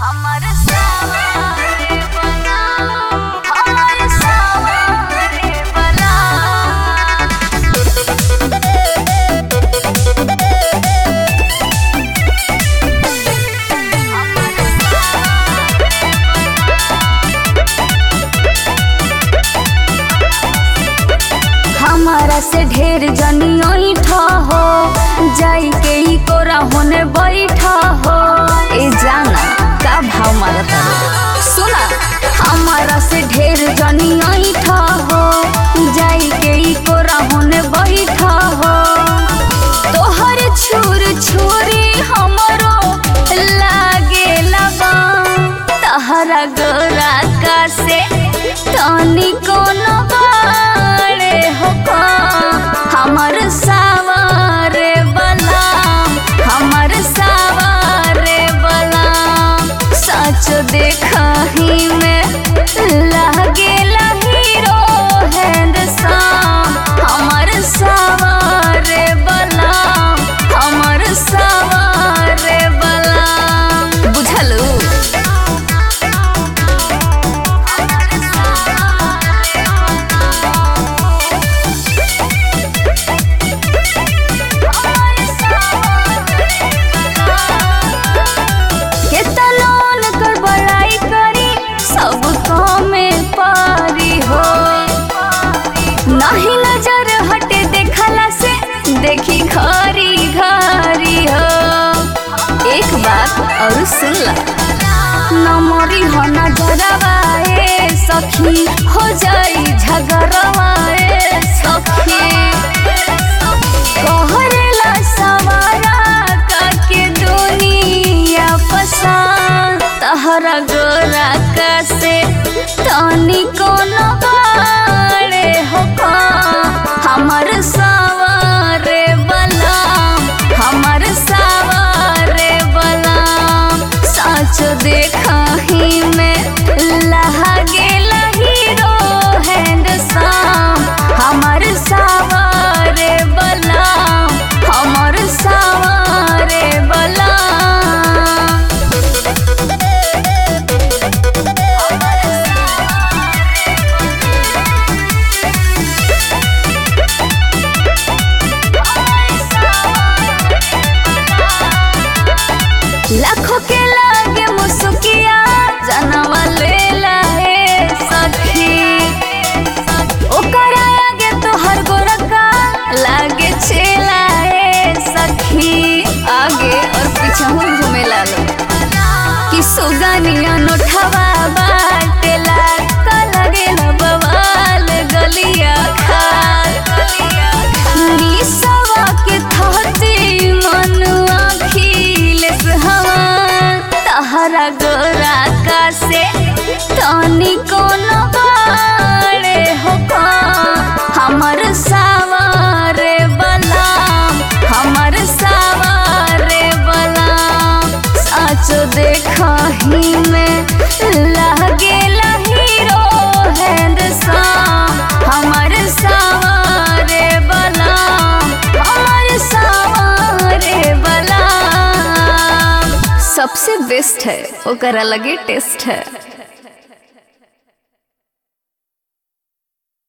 हमर सावरे बना हमर सावरे बना हमारा से ढेर जनियोई हो जाई के ही कोरा होने बैठा हो ए जाना का भाव मारता रे सुना हमारा से ढेर जनियोई हो जाई के ही कोरा होने बैठा हो तोहर छुर छुरी हमरो लागे लगा तहरा गोरा का से तनी कोनो बाड़े हो हमर सावरे बला हमर सावरे बला सच देखही में लागे हीरो हैंडसम हमर सावरे बला हमर सावरे बला बुझलू केतलोन कर बड़ाई करी सब में पारी हो नहीं नजर हटे देखला से देखी घरी घरी हो एक बात और सुन ला नमरी हो नजरवाए सखी हो जाई झगड़वाए सखी कहरेला सवारा काके दुनिया पसंद तहरा गोरा का से तनी कोनो बाड़े हो हमर सवारे बला हमर सवारे बला सच देखही में लहगे हीरो हैंडसम हमर सवारे बला हमर सवारे बला लाखों के लागे मुसुकिया जनवा ले लाए सखी ओकरा आगे तोहर गोरका लागे छेलाए सखी आगे और पीछे घूमे लालो कि सुगनिया नोठवा बाटेला का लगेला बवाल गलिया खाल निसवा के थहती मनुआ खिलेस हवा तहरा गोरा का से तनी कोनो बाड़े हो हमर सावरे बला हमर सावरे बला सच देखही में लागे हीरो हैंडसम हमर सावरे बला हमर सावरे बला सबसे बेस्ट है ओकर अलगे टेस्ट है